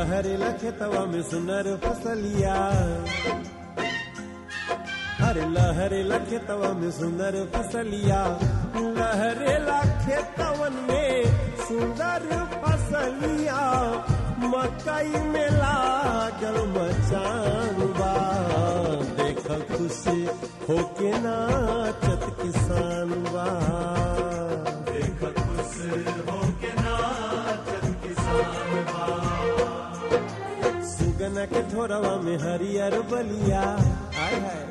लहरे लखेतवा में सुनर फसलिया अरे लहरे लखेतवा में सुंदर फसलिया लहरे लखेतवन में सुंदर फसलिया मकई में लागल मचान बा देख खुश होके नाचत किसान बा देख खुश होके नाचत किसान बा सुगना के ठोरवा में हरियर बलिया आय हाय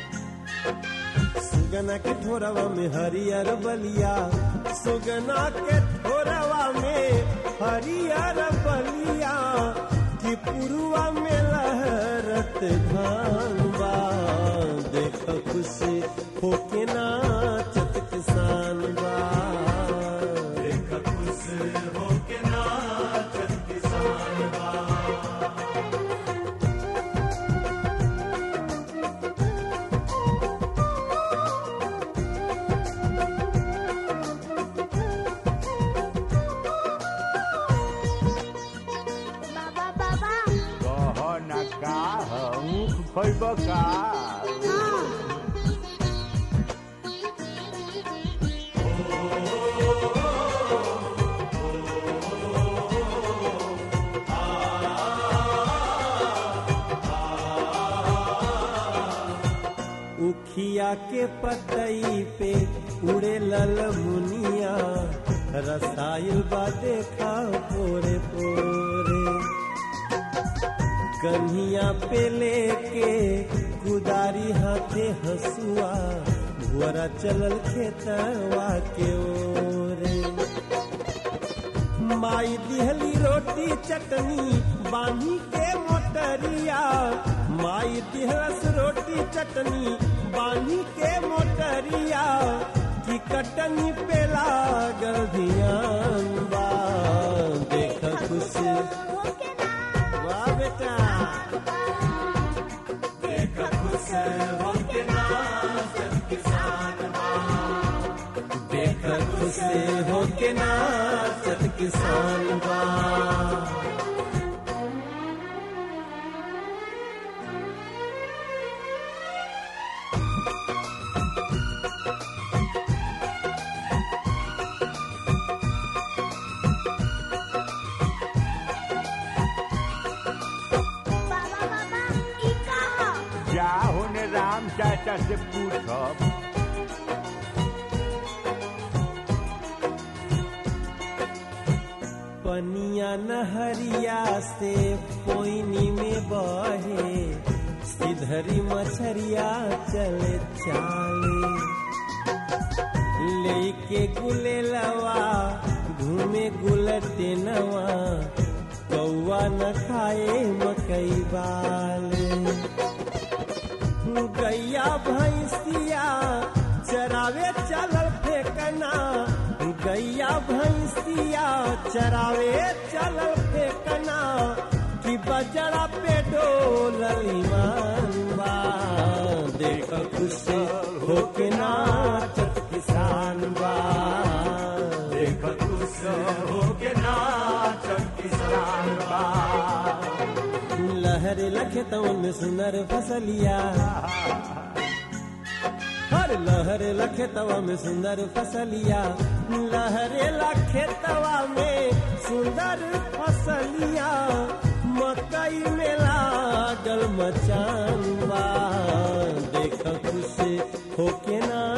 सुगना के ठोरवा में हरियर बलिया सुगना के ठोरवा में हरियर बलिया कि पुरुआ में लहरत धान बा देख खुश होके नाचत किसान बा देख खुश होके नाचत किसान बा बाबा बाबा कह ना का ऊख खैब का हाँ उखिया के पतई पे उड़े लल मुनिया रसायल बा देखा पोरे पोरे कन्हिया पे लेके कुदारी हाथे हसुआ भुअरा चलल खेतवा के ओरे माई दिहली रोटी चटनी बांधी के मोटरिया माई दिहलस रोटी चटनी बांधी के मोटरिया की कटनी पे लागल धियान बा देख खुश होके ना वाह बेटा देख खुश होके नाचत किसान बा देख खुश होके नाचत किसान बा बाबा बाबा ई का ह? जा होने राम चाचा से पूछब पनिया नहरिया से पोइनी में बहे सिधरी मछरिया चले चाले लेके गुलेलवा घूमे गुलटे नवा कौआ न खाए मकई बाले गैया भैंसिया चरावे चलल फेकना गैया भैंसिया चरावे चलल फेकना कि बजरा पे डोलल ईमान बा देख खुश होके नाचत किसान बा देख खुश होके नाचत किसान बा लहर लखेतवन में सुनर फसलिया हर लहर लखेतवा में सुंदर फसलिया लहरे लखेतवा में सुंदर फसलिया मकई में लागल मचान बा देख खुश होके ना